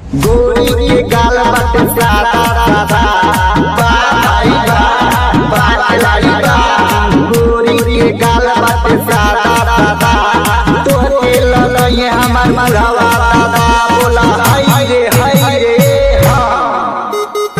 गोरी के गाल बाटे सादा सादा बा भाई बा बा खिलाड़ी बा गोरी के गाल बाटे सादा सादा तोहरे ललये हमार मरवा दादा बोला हाय रे हाय रे हाँ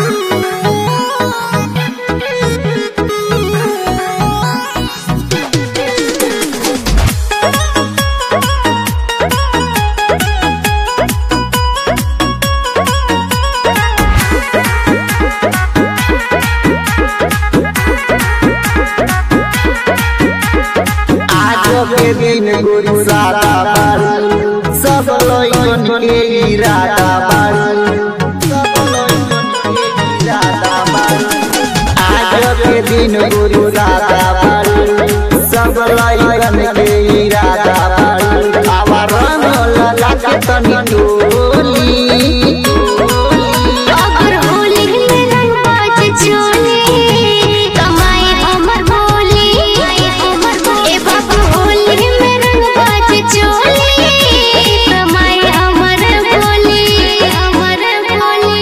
आज के दिन गोरी सादा बारू सब लइकन के इरादा बारू सब लइकन के इरादा बारू आज के दिन गोरी सादा बारू सब लइकन के इरादा बारू आवा रंग लगा के तनी टोली अगर होली में रंग बाज चोली कमाई हमर बोली ए बाबू होली में रंग बाज चोली कमाई हमर बोली हमर बोली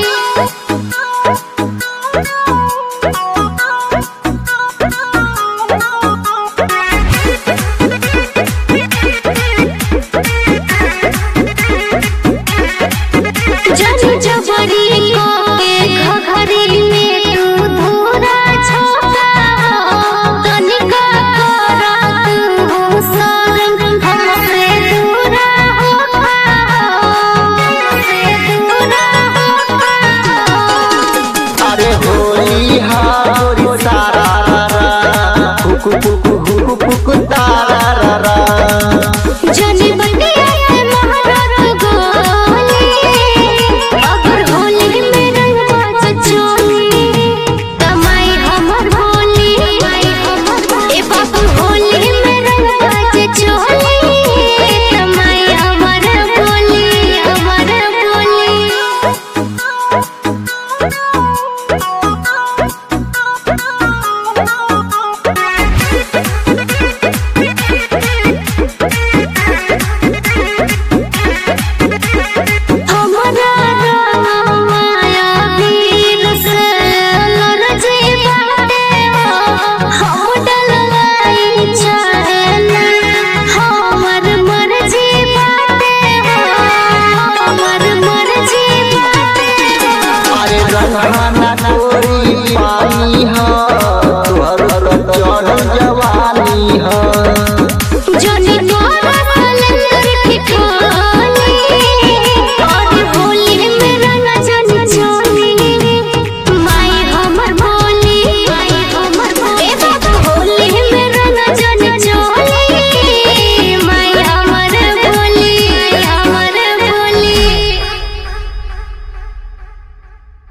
जब जबरी को के घघरी में तू धूरा छोका तनिका करा तू सरम हमसे दूरा होखा हमसे दूरा होखा अरे होली हा गोरी सारा रा रा हुकु हुकु हुकु हुकु तारा रा रा जनी बटिया के महारत गोली अगर होली में रंग बाज चोली कमाई हमर भोली ए बाबू होली में रंग बाज चोली कमाई हमर भोली हमर भोली हमरा माया वीर से लरजी बाटे हम डलवाई चाहेला हमर मर्जी बाटे हमर मर्जी बाटे अरे रंग